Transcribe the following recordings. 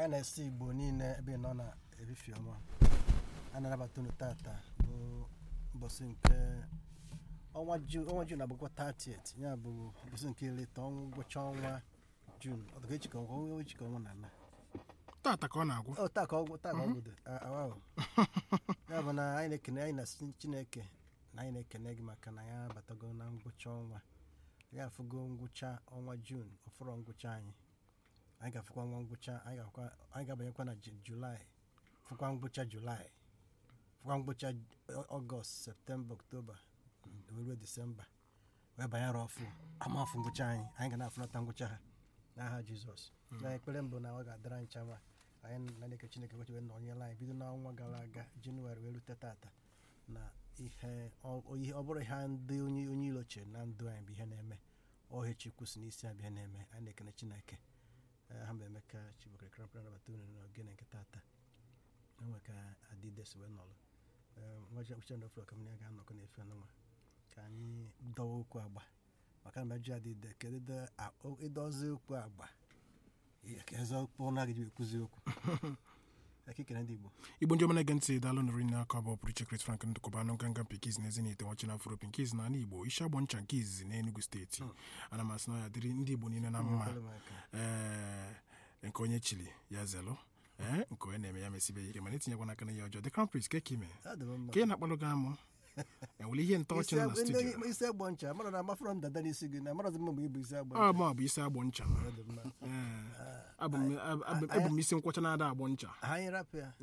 anyị na-esi igbo niile ebe ị nọ na ebifi ọma a na-anabata unu tata bụ ụbọchị nke ọnwa jun ọnwa jun agbakwa 30th ya bụ ụbọchị nke ileta ọnwa ngwụcha ọnwa jun ọdụka echika ọnwa ọnwa echika ọnwa na ala tata ka ọ na-agwụ ọ taa ka ọgwụ taa ka ọgwụ dị awa ahụ ya bụ na anyị na-ekene anyị na chineke na anyị na-ekene gị maka na ya abatago na ngwụcha ọnwa ya afụgo ngwụcha ọnwa jun ọfụrọ ngwụcha anyị anyị ga-afụkwa nwa ngwụcha anyị ga-afụkwa- anyị ga-abanyekwa na Ju- julaị fụkwa ngwụcha julaị fụkwa ngwụcha Ọ- ọgọst septemba oktoba wee ruo disemba wee banyere ọfụ amafụ ngwụcha anyị anyị ga na-afụnata ngwụcha ha n'aha jizọs na ekpere mbụ na ọ ga-adịra anyị chama anyị na na-eke chineke weche wee nọnyela anyị bido n'ọnwa gara aga jenụwarị wee rute tata na ihe ọ ihe- ọ bụrụ ihe ndị onye onye ilo chere na ndụ anyị bụ ihe na-eme ọhịa chukwu si n'isi abịa na-eme anyị na-ekene chineke Eh, ha bụ emeka chibokere krampra nabata unu n'ogene nke tata enwe ka adides wee nọrọ nwaji uche na ofere ọkamanya ga-anọkọ n'efe n'ụwa ka anyị dọwa okwu agba maka na mejọ adịde kedu ide- a- o- ịdọzi okwu agba eze okwu na gị ekwuzi okwu ekikere ndị igbo igbo ndị ọma na-ege ntị daalụ nụrụ nne aka bụ pụrụ iche Chris Frank ndụkọba anụ nganga pikiz na ezinite nwachi na afro pinkiz na ala igbo isi agbọ ncha nke izizi na enugu steeti ana m asị na ọ ya dịrị ndị igbo niile na mma Kwere m aka. ee nke onye chili ya zelụ ee nke onye na-eme ya mesibe ya ike mana etinyekwa n'aka na ya ọjọọ the crown prince ka eke ime Adị m mma. ka ị na-akpalụ gị amụ enwere ihe ntọ ọchị nọ na Isi- studio ndị- isi agbọ ncha mara na amafọrọ m dada n'isi gị na marazi mma mgbe ịbụ isi agbọ ọ ncha mụ bụ isi agbọ ncha Ọ dị mma. ee abụ m ab- ab- ebu m isi nkwọcha na-ada agbọ ncha Ha anyị rapụ ya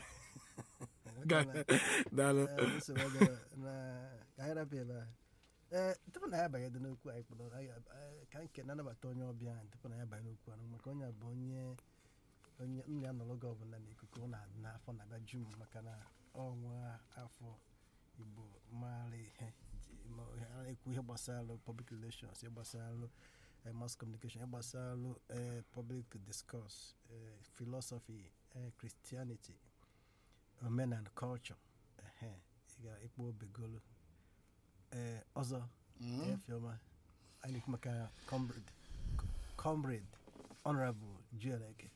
Ga- daalụ Eh, nsogbu adịrọ na- ka anyị rapụ ebe a ee tupu na ya banye dị n'okwu anyị kpọrọ anyị eh, ka nke na-anabata onye ọbịa anyị tupu na ya banye n'okwu ahụ maka onye a bụ onye onye nna ya nọrọ gị ọbụla n'ikuku ọ na- n'afọ na-abịa ju m maka na ọnwa afọ igbo maara ihe ji- ma ha na-ekwu ihe gbasara public relations ihe gbasara eh, mass communication ihe gbasara eh, public discourse eh, philosophy eh, christianity omenala culture ehe ị ga-ekpo obegolo ee ọzọ efioma anyị na-ekwu maka comrade comrade honorable jueleke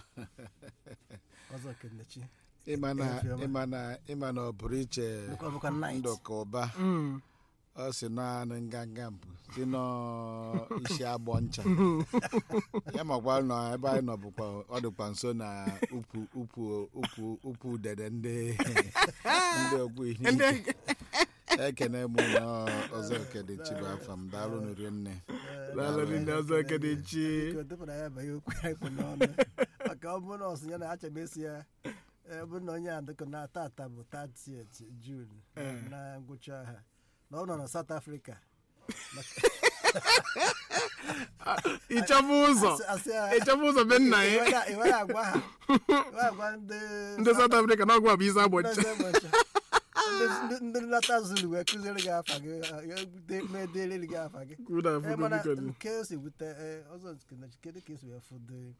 ọzọ kenechi ịma na Efioma. ịma na ịma na ọ pụrụ iche bụkwa bụkwa night ndụ ka ụba Mm. ọ si naanị nganga mpụ si n'isi agbọ ncha ya makwa nọ ebe anyị nọ bụkwa ọ dịkwa nso na ukwu ukwu ukwu ukwu udede ndị ndị okwu ihe ike. ekene mụ na ọzọ okede chibu afa m daalụ nụrụ nne daalụ ndị ọzọ eke dị chi biko tupu na ya banye okwu anyị kpụ n'ọnụ maka ọ bụrụ na ọsụ ya na achọbesi ya ọ bụrụ na onye a dịka na tata bụ 30th June na ngwụcha ha na ọ nọ na South Africa ịchọba ụzọ Asị- asị ya- ịchọba ụzọ be nna ya Ị nwere agwa ha Ị nwere agwa ndị ndị South Africa na ọgwụ bụ isi agbọ ncha ndị ụbọchị. Ndị- ndị- ndị nlata zulu wee kụziere gị afa gị ya de- mee deere gị afa gị Kwuo na Eh, afọ mana biko dị. nke o si wute eh, ọzọ nke na- kedu ka esi wee fụ the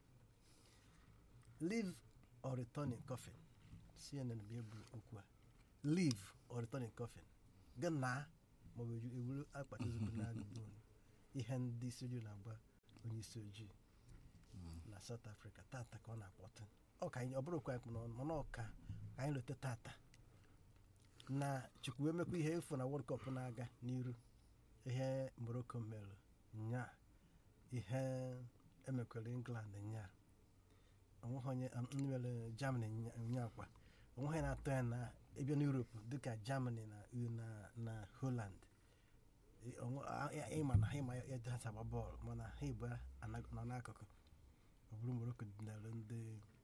leave or return in coffin cnn bụ ebu okwu a leave or return in coffin gị na maọbụ eju- ewuru akpati ozugbo na agụgbụ ihe ndị isi ojii na-agba onye isi ojii na south africa tata ka ọ na-akpọtụ ọ ka anyị ọ bụrụ kwa anyị kpụ n'ọnụ mana ọ ka ka anyị lote tata na chukwu wee mekwa ihe efu na world cup na-aga n'iru ihe morocco mere nya ihe emekwere england nya onweghị onye um, ndị mere germany nya- nya kwa onweghị na-atọ ya na ebe na europe dịka germany na na na holland Ị- onwe- a- a- ịma na ha ịma ya etu ha si agba bọọlụ mana ha ibu nọ n'akụkụ ọ bụrụ morocco dinara ndị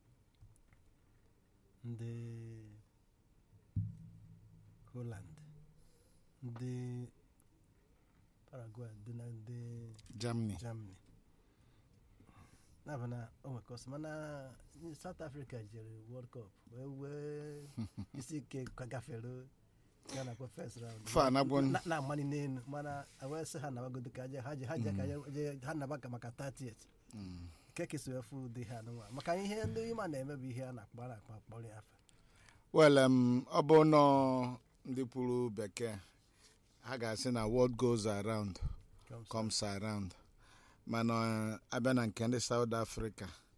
ndị holland ndị paraguay dị na ndị germany germany na-abụ na o nwekọsị mana south africa jere world cup wee wee isi ike ka gafere ya nakwa first round Fa anagbo n- Na- na-amali n'elu mana wee sị ha nabagodo ka je ha je ha je ka je- je ha naba ka maka 30th Mm. nke kesi wee fụ ụdị ha nụnwa maka ihe ndị ịma na-eme bụ ihe a na-akpọ a na-akpọ akpọrọ ya afa well um, ọ bụ nọ ndị kwuru bekee ha ga-asị na what goes around Comes comes around mana uh, abịa na nke ndị South Africa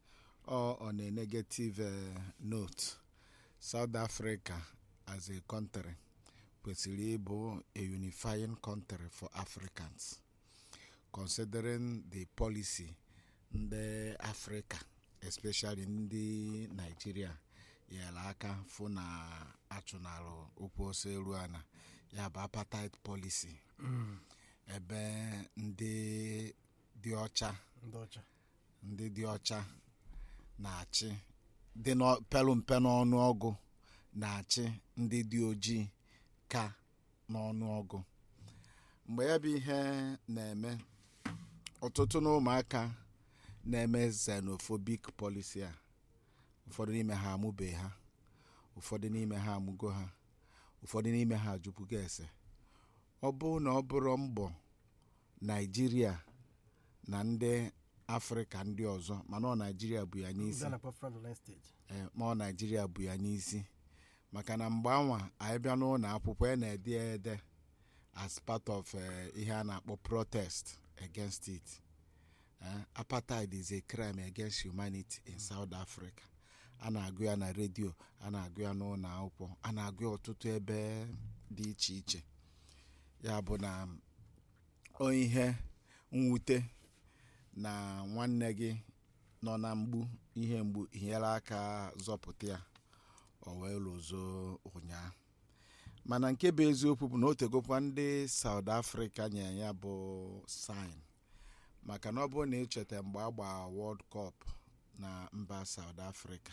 or on a negative uh, note south africa as a country kwesịrị ịbụ a unifying country for africans considering the policy ndị africa especially ndị nigeria nyere aka fụ na achụnalụ okwu ose eru ana ya bụ apartheid policy ebe ndị dị ọcha ndị ọcha ndị dị ọcha na-achị dị n'ọ- pelu mpe n'ọnụọgụ na-achị ndị dị ojii ka n'ọnụọgụ mgbe ya bụ ihe na-eme ọtụtụ na ụmụaka na-eme xenophobic policy a ụfọdụ n'ime ha amụbe ha ụfọdụ n'ime ha amụgo ha ụfọdụ n'ime ha ajụpụgo ese ọ bụrụ na ọ bụrụ mbọ naijiria na ndị afrịka ndị ọzọ mana ọ naijiria bụ ya n'isi ndị a na-akpọ fraudulent stage ee, ma ọ naijiria bụ ya n'isi maka na mgbe anwa anyị bịa n'ụlọ akwụkwọ ya na-ede ya ede as part of eh, ihe a na-akpọ protest against it Eh, apartheid is a crime against humanity in south africa a na-agụ ya na redio a na-agụ ya n'ụlọ akwụkwọ a na-agụ ya ọtụtụ ebe dị iche iche ya bụ na o ihe mwute na nwanne gị nọ na mgbu ihe mgbu hiere aka zọpụta ya o wee lụzo ụnyaa mana nke bụ eziokwu bụ na o tegokwa ndị South Africa nye ya bụ sign maka na ọ bụrụ na echeta mgbe a gbaa World Cup na mba South Africa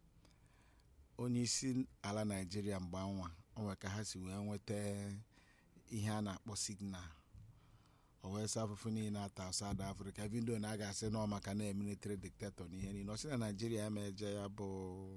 onye isi ala Naijiria mgbe anwa onwe ka ha si wee nweta ihe a na-akpọ signal o wee sị afụfụ niile ata South Africa vidio na a ga-asị nọ maka na military dictator na ihe niile ọ sị na Naijiria emeje ya bụ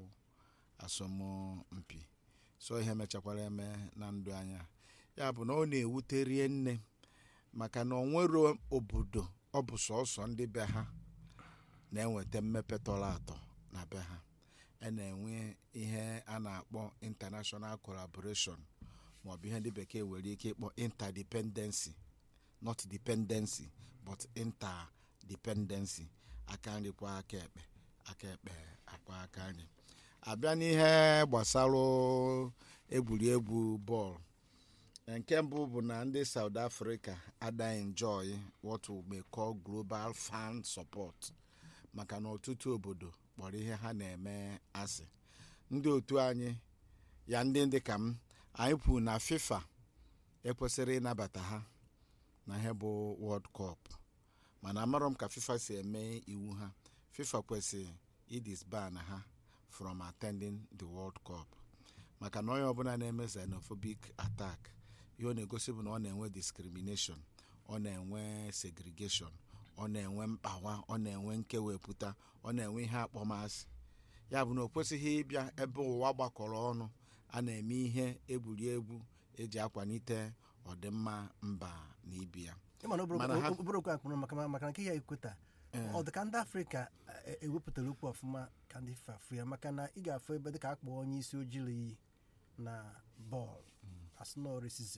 asọmpi so ihe mechakwara eme na ndụ anya ya bụ na ọ na-ewute rie nne maka na onwero obodo ọ bụ sọsọ ndị be ha na-enweta mmepe tọrọ atọ na be ha a na-enwe ihe a na-akpọ international collaboration maọbụ ihe ndị bekee nwere ike ịkpọ interdependency not dependency but interdependency aka nri kwa aka ekpe aka ekpe akwa aka nri abịa n'ihe gbasara egwuregwu bọọlụ nke mbụ bụ na ndị South Africa ada enjoy what we may call global fan support maka na ọtụtụ obodo kpọrọ ihe ha na-eme asị ndị otu anyị ya ndị ndị ka m anyị kwuru na FIFA ekwesịrị ịnabata ha na ihe bụ World Cup mana amarọ m ka FIFA si eme iwu ha FIFA kwesịrị idisban ha from attending the World Cup maka na onye ọbụla na-eme xenophobic attack ihe ọ na-egosi bụ na ọ na-enwe discrimination ọ na-enwe segregation ọ na-enwe mkpawa ọ na-enwe nkewepụta ọ na-enwe ihe akpọmasị ya bụ na o kwesịghị ịbịa ebe ụwa gbakọrọ ọnụ a na-eme ihe egwuregwu eji akwalite ọdịmma mba na ibi ya ịma na Mana ha- obere okwu akpụrụ maka maka na nke ya ekweta ọ dị ka ndị afrịka e- ewepụtara okwu ọfụma ka ndị fafu ya maka na ị ga-afụ ebe dịka akpọ onye isi ojii iyi na bọọlụ asụnọ resizm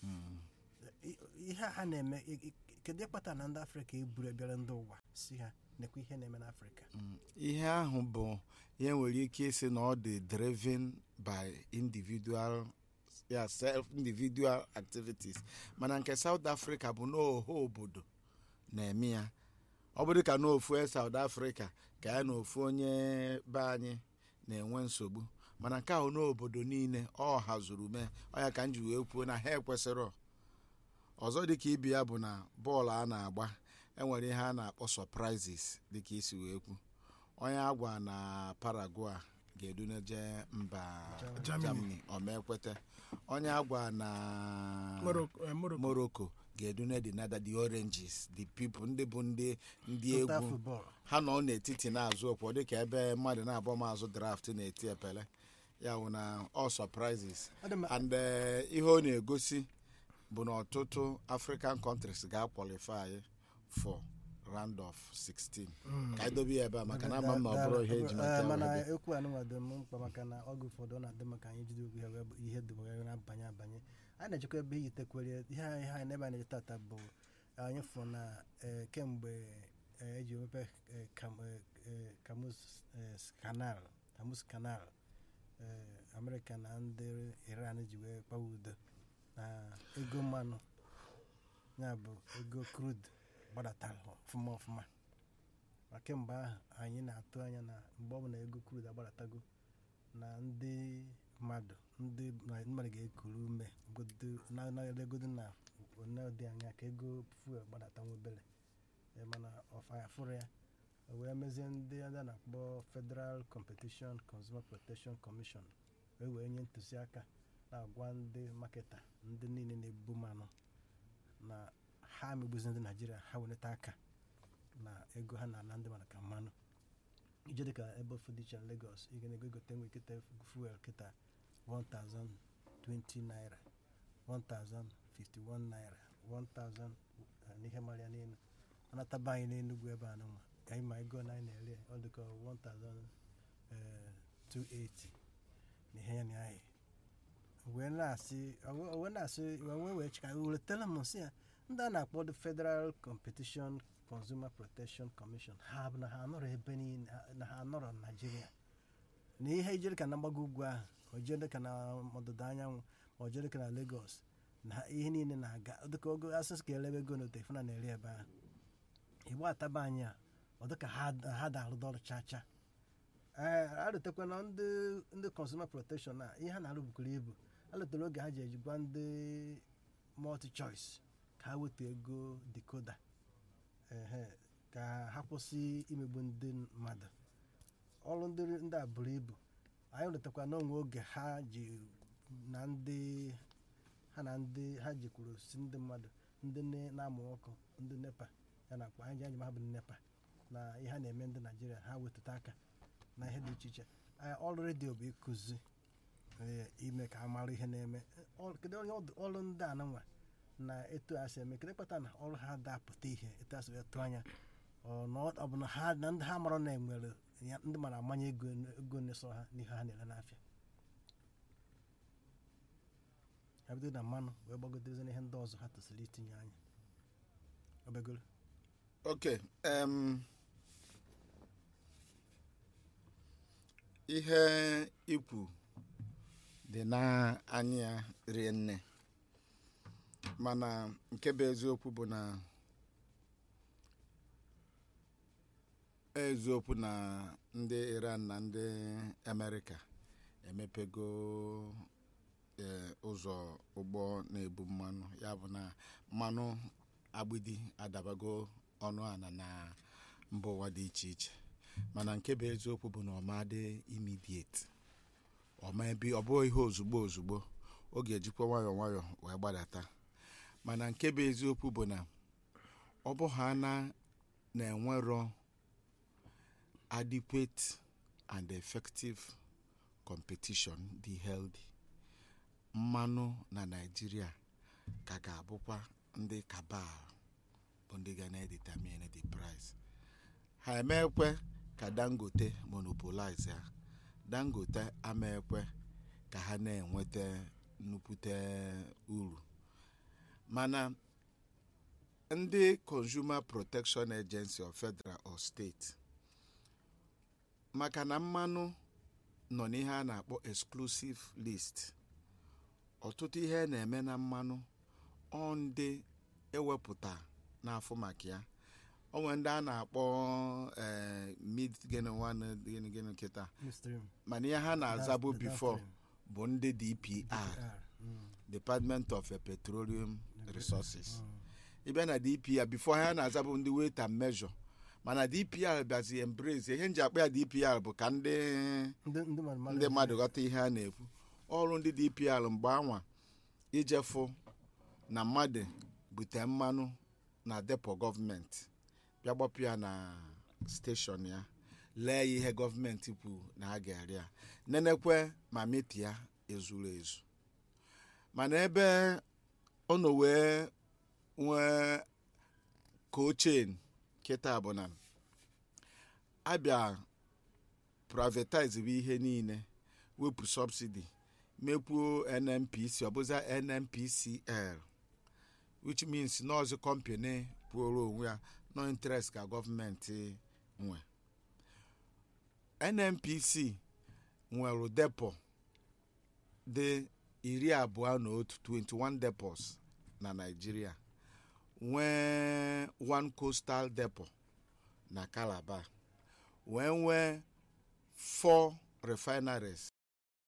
ihe a ha na-eme i- i- kedu ịkpata na ndị afrịka eburu ebịara ndị ụwa si ha nekwa ihe na-eme n'afrịka ihe ahụ bụ ihe nwere ike isi na ọ dị driven by individual ya self individual activities mana nke South Africa bụ n'oho obodo na-eme ya ọ bụrụ ka n'ofu South Africa ka ya na ofu onye be anyị na-enwe nsogbu mana nke ahụ n'obodo niile ọ hazuru mee ọ ya ka m ji wee kwuo na ha ekwesịrọ ọzọ dịka ibi ya bụ na bọọlụ a na-agba enwere ihe a na-akpọ surprises dịka isi wee kwu onye agwa na Paraguay ga-eduneje mba Germany. Germany ọmekwete onye agwa na Morocco- eh, Morocco. Morocco ga-edune the nada the oranges the people ndị bụ ndị ndị Total egwu football. ha nọ n'etiti na-azụ okwu dịka ebe mmadụ na-abọ mazụ draft na-eti epele ya bụ na all surprises Ọ dị mma. and eh, ihe ọ na-egosi bụ na ọtụtụ african countries ga-akwalify for round of 16 ka anyị dobe ya ebe a maka na ama m na ọ bụrụ ihe eji maka Eh, ya mana wee bịa. ekwu anụnwa dị m mkpa maka na oge ụfọdụ ọ na-adị maka anyị jide okwu ya wee bụ ihe dị wee na-abanye abanye anyị na-echekwa ebe iyitekwere ihe anyị ihe anyị n'ebe anyị na-eje tata bụ anyị fụ na eh, kemgbe eh, eji emepe eh, Cam- eh, eh, Cameroon Hormuz eh, canal Hormuz canal eh, amerịka na ndị iran ji wee kpawa udo na ego mmanụ ya bụ ego crude gbadatara ọfụma ọfụma ma kemgbe ahụ anyị na-atụ anya na mgbe ọbụla ego crude agbadatago na ndị mmadụ ndị na- mmadụ ga-ekuru ume godo- na- na-elegodo na one dị anya ka ego fuel gbadata nwa obere Eh, mana ọfa fụrụ ya o wee mezie ndị a na-akpọ federal competition consumer protection commission wee wee nye ntụziaka na-agwa ndị maketa ndị niile na-ebu mmanụ na ha megbuzi ndị naijiria ha welata aka na ego ha na-ana ndị mmadụ ka mmanụ ije dịka ebe ofu dị iche na Lagos ị ga-ego egote nwe kịta fuel kịta 1020 naira 1051 naira 1000 na ihe mara ya n'elu anataba anyị n'enugwu ebe a nụnwa ka anyị ma ego na anyị na-ere ọ dịka 1280 na ihe ya na anyị wee na-asị o wee na-asị wee wee chika weretela m sị ya ndị a na-akpọ the federal competition consumer protection commission ha bụ na ha anọrọ ebe niile ha- na ha anọrọ na naijiria na ihe ijere ka na mgbago ugwu ahụ o jere ka na ọdịda anyanwụ ma o jere ka na lagos na ihe niile na-aga dịka ogo asịsị ka elebe ego n'ote ifuna na-eri ebe ahụ igbo ataba anyị a ọ dịka ha ha da-arụda ọrụ chacha ee arụtekwa na ndị ndị consumer protection a ihe ha na-arụ bukwuru ibu alụtere oge ha ji ejigwa ndị multi choice ka ha weta ego decoder ehe ka ha kwụsị imegbu ndị mmadụ ọrụ ndị ndị a buru ibu anyị rụtekwa n'onwe oge ha ji na ndị ha na ndị ha jikwuru si ndị mmadụ ndị ne- na-amụ ọkụ ndị nepa ya na akpa anyị ji anyị ma ha bụ ndị nepa na ihe ha na-eme ndị naijiria ha wetụta aka na ihe dị iche iche Anyị- ọrụ redio bụ ịkụzi ee, ime ka a mara ihe na-eme Ọ- kedu onye ọdụ- ọrụ ndị a nwa na etu a si eme kedu kpata na ọrụ ha dapụta ihe etu a si wee tụọ anya ọ na ọ ọ bụ na ha na ndị ha mara na enwere ya ndị mara amanye ego ego na-eso ha n'ihe ha na-ere n'afịa ha bido na mmanụ wee gbagodozie n'ihe ndị ọzọ ha tosiri itinye anya obegoro ok em, ihe ikwu dị n'anya ya rie nne mana nke bụ eziokwu bụ na eziokwu na ndị iran na ndị amerịka emepego eh, ụzọ ụgbọ na-ebu mmanụ ya bụ na mmanụ agbidi adabago ọnụ ala na mba ụwa dị iche iche mana nke bụ eziokwu bụ na ọma dị imidieti ọma ebe ọ bụghị ihe ozugbo ozugbo ọ ga-ejikwa nwayọọ nwayọọ wee gbadata mana nke bụ eziokwu bụ na ọ bụ ha na na-enwerọ adequate and effective competition dị healthy mmanụ na naijiria ka ga-abụkwa ndị kabal bụ ndị ga na-edetermine the price ha emekwe ka dangote monopolize ya dangote amaekwe ka ha na-enweta nnukwute uru mana ndị consumer protection agency of federal or state maka na mmanụ nọ n'ihe a na-akpọ exclusive list ọtụtụ ihe na-eme na mmanụ ọ ndị ewepụta n'afọ maka ya onwe ndị a na-akpọ eh, mid gịnị nwanne gịnị gịnị kịta Midstream. mana ihe ha na-azabụ Down- before downstream. bụ ndị dpr DR. Mm. department of petroleum resources Mm. ịbịa na dpr before ha na-azabụ ndị weight and measure mana dpr bịazi embrace ihe nji akpa ya dpr bụ ka ndị ndị ndị mmadụ mara ndị ihe. mmadụ ghọta ihe a na-ekwu ọrụ ndị dpr mgbe anwa ijefu na mmadụ bute mmanụ na depo gọọmenti bịa gbapụ ya na steshọn ya lee ya ihe gọọmenti kwuru na a ga-ere ya nenekwe ma meti ya ezuru ezu mana ebe ọ nọ wee nwee kochen kịta bụ na abịa privatize bụ ihe niile wepụ subsidi mekwuo nnpc ọbụza nnpcl which means nọọsụ kọmpani pụrụ onwe ya no interest ka gọọmenti nwe nnpc nwere depo dị iri abụọ na otu 21 depots na nigeria nwee one coastal depo na calabar wee nwee four refineries